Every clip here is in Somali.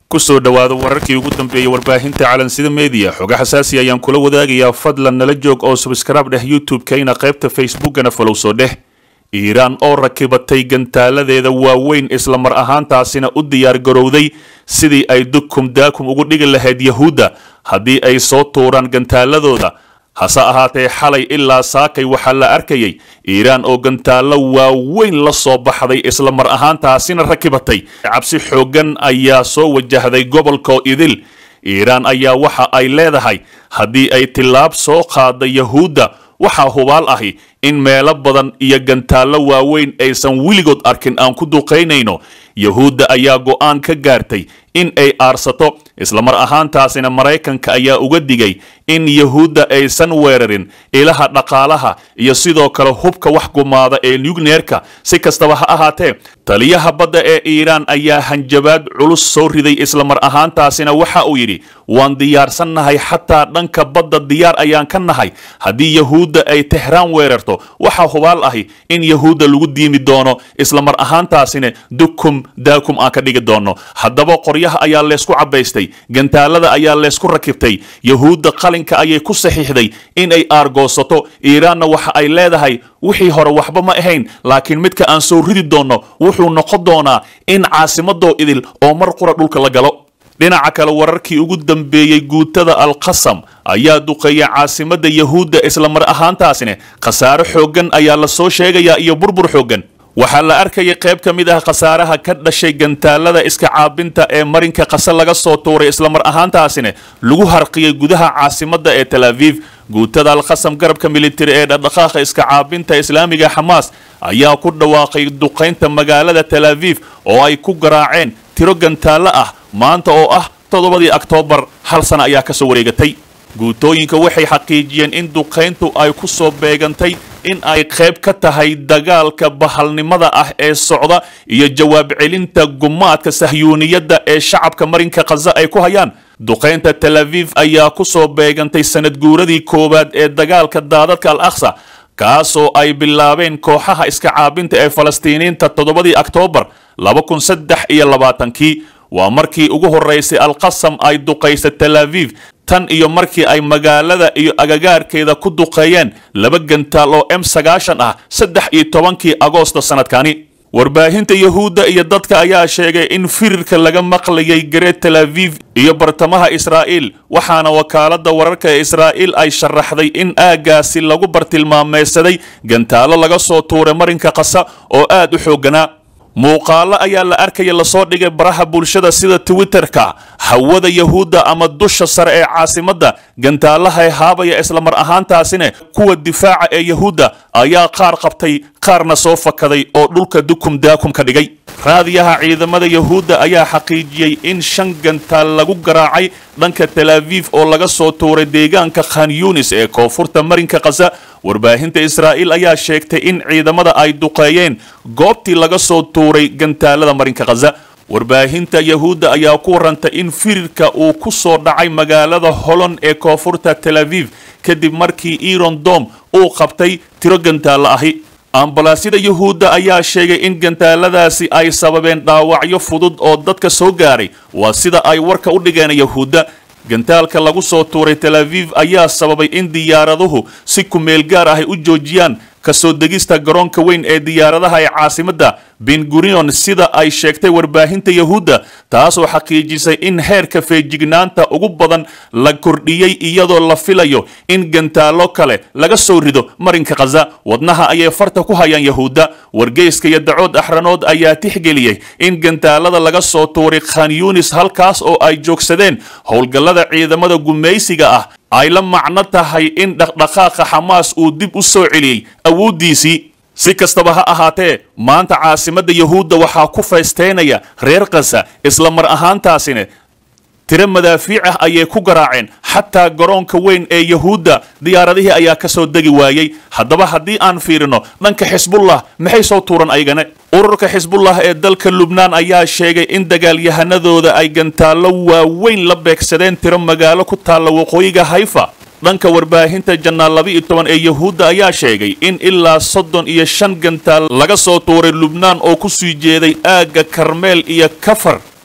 kusoo dhowaada wararkii ugu dambeeyey warbaahinta calansida media xoga xasaasi ayaan kula wadaagayaa fadlan nala joog oo subskraib dheh youtube-kayna qaybta facebookana falow soo dheh iiraan oo rakibatay gantaaladeeda waaweyn isla mar ahaantaasina u diyaar garowday sidii ay dukum daakum ugu dhigi lahayd yahuudda haddii ay soo tuuraan gantaaladooda hase ahaatee xalay ilaa saakay waxaa la arkayay iiraan oo gantaallo waaweyn la soo baxday isla mar ahaantaasina rakibatay cabsi xooggan ayaa soo wajahday gobolkoo idil iiraan ayaa waxa ay leedahay haddii ay tillaab soo qaada yahuudda waxaa hubaal ahi in meelo badan iyo gantaallo waaweyn aysan weligood arkin aan ku duqaynayno yahuudda ayaa go'aan ka gaartay in ay aarsato isla mar ahaantaasina maraykanka ayaa uga digay in yahuudda aysan weerarin ilaha dhaqaalaha iyo sidoo kale hubka wax gumaada ee nugneerka si kastaba ha ahaatee taliyaha badda ee iiraan ayaa hanjabaad culus soo riday isla mar ahaantaasina waxa uu yidhi waan diyaarsannahay xataa dhanka badda diyaar ayaan ka nahay haddii yahuudda ay tehraan weerarto waxaa hubaal ahi in yahuudda lagu diimi doono isla mar ahaantaasina dukum daakum aan ka dhigi doono haddaba qoryaha ayaa leysku cabaystay gantaalada ayaa leysku rakibtay yahuudda qalinka ayay ku saxiixday in ay aargoosato iiraanna waxa ay leedahay wixii hore waxba ma ahayn laakiin midka aan soo ridi doonno wuxuu noqon doonaa in caasimadoo idil oo mar qura dhulka la galo dhinaca kale wararkii ugu dambeeyey guutada alqasam ayaa duqeeya caasimadda yahuudda isla mar ahaantaasina khasaare xooggan ayaa la soo sheegayaa iyo burbur xooggan waxaa la arkayay qayb ka mid ah khasaaraha ka dhashay gantaalada iska caabinta ee marinka qase laga soo tuuray isla mar ahaantaasina lagu harqiyey gudaha caasimadda ee tel aviv guutada alkhasam garabka militari ee dhaqdhaqaaqa iska caabinta islaamiga xamaas ayaa ku dhawaaqay duqaynta magaalada tel aviv oo ay ku garaaceen tiro gantaallo ah maanta oo ah toddobadii oktoobar hal sana ayaa ka soo wareegatay guutooyinka waxay xaqiijiyeen in duqayntu ay ku soo beegantay in ay qayb ka tahay dagaalka bahalnimada ah ee socda iyo jawaab celinta gumaadka sahyuuniyadda ee shacabka marinka khaza ay ku hayaan duqaynta tel aviv ayaa ku soo beegantay sanad guuradii koowaad ee dagaalka daadadka al aqsa kaasoo ay bilaabeen kooxaha iska caabinta ee falastiiniinta toddobadii oktoobar laba kun saddex iyo labaatankii waa markii ugu horeysay alqasam ay duqaysa tel aviv tan iyo markii ay magaalada iyo agagaarkeeda ku duqeeyeen laba gantaal oo m sagaashan ah saddex iyo tobankii agoosto sanadkani warbaahinta yahuudda iyo dadka ayaa sheegay in firirka laga maqlayay gareed tel aviv iyo bartamaha israa'iil waxaana wakaaladda wararka ee israa'iil ay sharaxday in aaggaasi lagu bartilmaameysaday gantaallo laga soo tuuray marinka qasa oo aad u xoogganaa muuqaalo ayaa la arkaya lasoo dhigay baraha bulshada sida twitterka hawada yahuudda ama dusha sare ee caasimadda gantaalaha haabaya isla mar ahaantaasina kuwa difaaca ee yahuudda ayaa qaar qabtay qaarna soo fakaday oo dhulka dukum daakum ka dhigay raadiyaha ciidamada yahuudda ayaa xaqiijiyey in shan gantaal lagu garaacay dhanka tel aviv oo laga soo tuuray deegaanka khan yunis ee koonfurta marinka khaza warbaahinta israa'iil ayaa sheegtay in ciidamada ay duqeeyeen goobtii laga soo tuuray gantaalada marinka khaza warbaahinta yahuudda ayaa ku warantay in firirka uu ku soo dhacay magaalada holon ee koonfurta tel aviv kadib markii iron dom uu qabtay tiro gantaallo ahi ambalaasyada yahuudda ayaa sheegay in gantaaladaasi ay sababeen dhaawacyo fudud oo dadka soo gaaray waa sida ay warka u dhigeen yahuudda gantaalka lagu soo tuuray tel aviv ayaa sababay in diyaaraduhu si kumeel gaar ah ay u joojiyaan kasoo degista garoonka weyn ee diyaaradaha ee caasimadda bengurion sida ay sheegtay warbaahinta yahuudda taasoo xaqiijisay in heerka feejignaanta ugu badan la kordhiyey iyadoo la filayo in gantaallo kale laga soo rido marinka khaza wadnaha ayay farta ku hayaan yahuudda wargeyska iyo dacood axranood ayaa tixgeliyey in gantaalada laga soo tuuray khan yunis halkaas oo ay joogsadeen howlgallada ciidamada gumaysiga ah ay la macno tahay in dhaqdhaqaaqa xamaas uu dib u soo celiyey awooddiisii si kastaba ha ahaatee maanta caasimadda yahuudda waxaa ku faysteynaya reer kasa isla mar ahaantaasina tiro madaafiic ah ayay ku garaaceen xataa garoonka weyn ee yahuudda diyaaradihii ayaa ka soo degi waayey haddaba haddii aan fiirino dhanka xisbullah maxay soo tuuran aygane ururka xisbullah ee dalka lubnaan ayaa sheegay in dagaalyahanadooda ay gantaallo waaweyn la beegsadeen tiro magaalo ku taalla waqooyiga hayfa dhanka warbaahinta jannaal laba iyo toban ee yahuudda ayaa sheegay in ilaa soddon iyo shan gantaal laga soo tuuray lubnaan oo ku sii jeeday aagga karmeel iyo kafar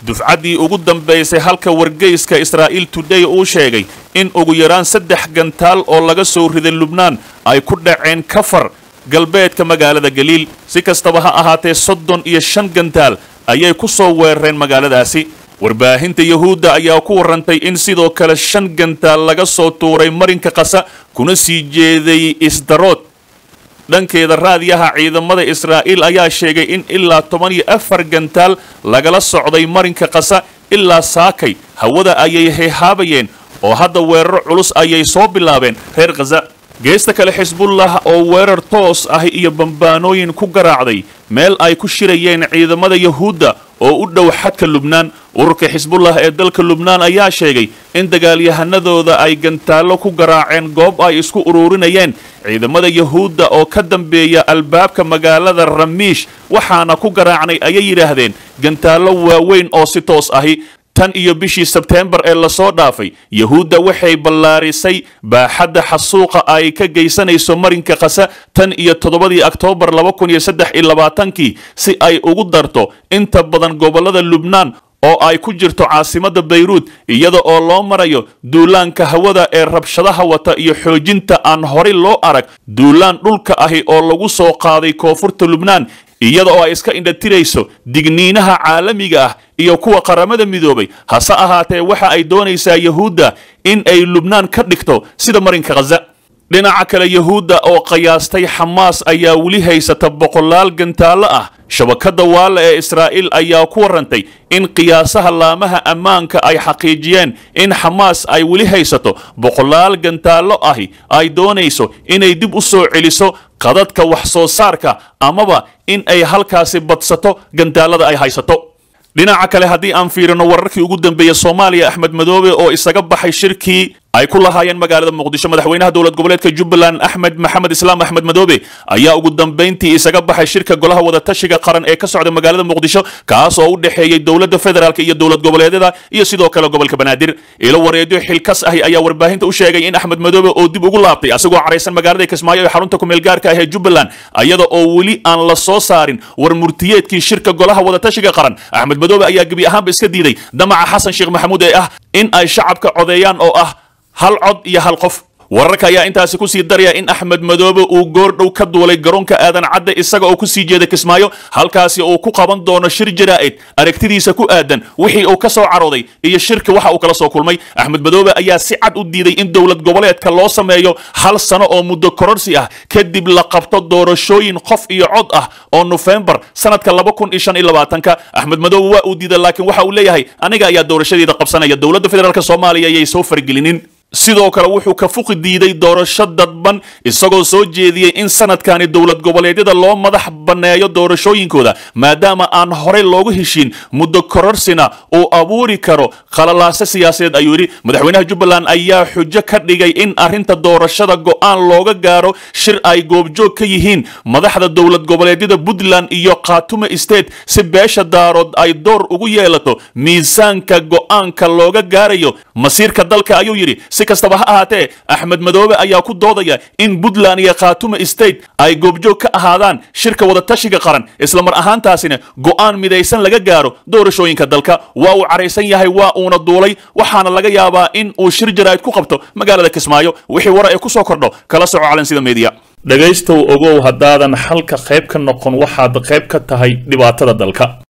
dufcaddii ugu dambaysay halka wargeyska israa'iil today uu sheegay in ugu yaraan saddex gantaal oo laga soo riday lubnaan ay ku dhaceen kafar galbeedka magaalada galiil si kastaba ha ahaatee soddon iyo shan gantaal ayay ku soo weerareen magaaladaasi warbaahinta yahuudda ayaa ku warrantay in sidoo kale shan gantaal laga soo tuuray marinka qasa kuna sii jeeday isdarood dhankeeda raadiyaha ciidamada israa'iil ayaa sheegay in ilaa toban iyo afar gantaal lagala socday marinka qasa ilaa saakay hawada ayay heehaabayeen oo hadda weeraro culus ayay soo bilaabeen reer khaza geesta kale xisbullah oo weerar toos ah iyo bambaanooyin ku garaacday meel ay ku shirayeen ciidamada yahuudda oo u dhow xadka lubnaan ururka xisbullah ee dalka lubnaan ayaa sheegay in dagaalyahanadooda ay gantaallo ku garaaceen goob ay isku ururinayeen ciidamada yahuudda oo ka dambeeya albaabka magaalada ramiish waxaana ku garaacnay ayay yidhaahdeen gantaallo waaweyn oo si toos ahi tan iyo bishii sebteembar ee lasoo dhaafay yahuudda waxay ballaarisay baaxadda xasuuqa ay ka geysanayso marinka qasa tan iyo toddobadii oktoobar laba kun iyo saddex iyo labaatankii si ay ugu darto inta badan gobollada lubnaan oo ay ku jirto caasimadda bayruud iyada oo loo marayo duulaanka hawada ee rabshadaha wata iyo xoojinta aan horay loo arag duulaan dhulka ahi oo lagu soo qaaday koonfurta lubnaan iyada oo ay iska indhatirayso digniinaha caalamiga ah iyo kuwa qaramada midoobay hase ahaatee waxa ay doonaysaa yahuudda in ay lubnaan ka dhigto sida marinka khaza dhinaca kale yahuudda oo qiyaastay xamaas ayaa weli haysata boqolaal gantaallo ah shabakadda waalla ee israa'iil ayaa ku warrantay in qiyaasaha laamaha ammaanka ay xaqiijiyeen in xamaas ay weli haysato boqolaal gantaallo ahi ay doonayso inay dib u soo celiso qadadka wax soo saarka amaba in ay halkaasi badsato gantaallada ay haysato dhinaca kale haddii aan fiirino wararkii ugu dambeeyey soomaaliya axmed madoobe oo isaga baxay shirkii ay ku lahaayeen magaalada muqdisho madaxweynaha dowlad goboleedka jubbaland axmed maxamed islaam axmed madoobe ayaa ugu dambayntii isaga baxay shirka golaha wadatashiga qaran ee ka socda magaalada muqdisho kaas oo u dhexeeyey dowladda federaalk iyo dowlad goboleedyada iyo sidoo kale gobolka banaadir ilo wareedyo xilkas ahi ayaa warbaahinta u sheegay in axmed madoobe oo dib ugu laabtay asagoo caraysan magaalada kismaayo ee xarunta kumeel gaarka ah ee jubbaland iyada oo weli aan la soo saarin war murtiyeedkii shirka golaha wadatashiga qaran axmed madoobe ayaa gebi ahaanba iska diiday damaca xasan sheekh maxamuud ee ah in ay shacabka codeeyaan oo ah hal cod iyo hal qof wararka ayaa intaasi kusii daraya in axmed madoobe uu goordhow ka duulay garoonka aadan cadde isaga oo kusii jeeda kismaayo halkaasi uu ku qaban doono shir jaraa'id aragtidiisa ku aadan wixii uu ka soo carooday iyo shirka waxa uu kala soo kulmay axmed madoobe ayaa si cad u diiday in dowlad goboleedka loo sameeyo hal sano oo muddo kororsi ah kadib la qabto doorashooyin qof iyo cod ah oo nofembar sanadka laba kun iyo shan iyo labaatanka axmed madoobe waa uu diiday laakiin waxa uu leeyahay aniga ayaa doorashadeeda qabsanaya dowladda federaalk soomaaliya ayay soo fargelinin sidoo kale wuxuu ka fuqi diiday doorasho dadban isagoo soo jeediyey in sanadkani dowlad goboleedyada loo madax banneeyo doorashooyinkooda maadaama aan horey loogu heshiin muddo kororsina uu abuuri karo khalalaase siyaasadeed ayuu yidhi madaxweynaha jubbaland ayaa xujo ka dhigay in arrinta doorashada go'aan looga gaaro shir ay goobjoog ka yihiin madaxda dowlad goboleedyada puntland iyo khaatume state si beesha daarood ay door ugu yeelato miisaanka go'aanka looga gaarayo masiirka dalka ayuu yidhi si kastaba ha ahaatee axmed madoobe ayaa ku doodaya in puntland iyo khaatume state ay goobjoog ka ahaadaan shirka wadatashiga qaran islamar ahaantaasina go'aan midaysan laga gaaro doorashooyinka dalka waa uu caraysan yahay waa uuna duulay waxaana laga yaabaa in uu shir jaraa'id ku qabto magaalada kismaayo wixii wara ee ku soo kordho kala soco calansida media dhegaystow ogow haddaadan xalka qayb ka noqon waxaad qayb ka tahay dhibaatada dalka